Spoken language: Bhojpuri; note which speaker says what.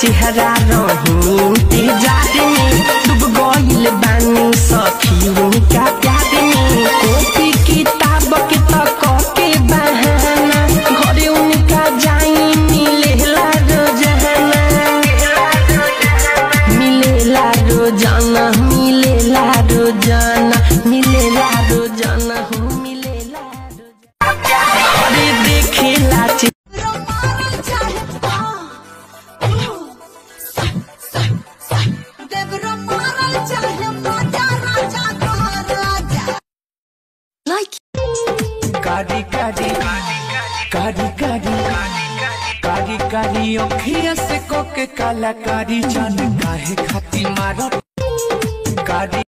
Speaker 1: चेहरा रही इंतजार में डूब गइल बानी सखी उनका प्यार में कॉपी किताब के तक के बहाना घरे उनका जाई मिलेला रोजाना मिलेला रोजाना मिलेला रोजाना मिलेला रोजाना हो मिलेला रोजाना अरे देखेला चे-
Speaker 2: Like
Speaker 3: कारी कारी कारी कारी कारी कारी अखिया से कोके कलाकारी जान काहे खाती मारो कारी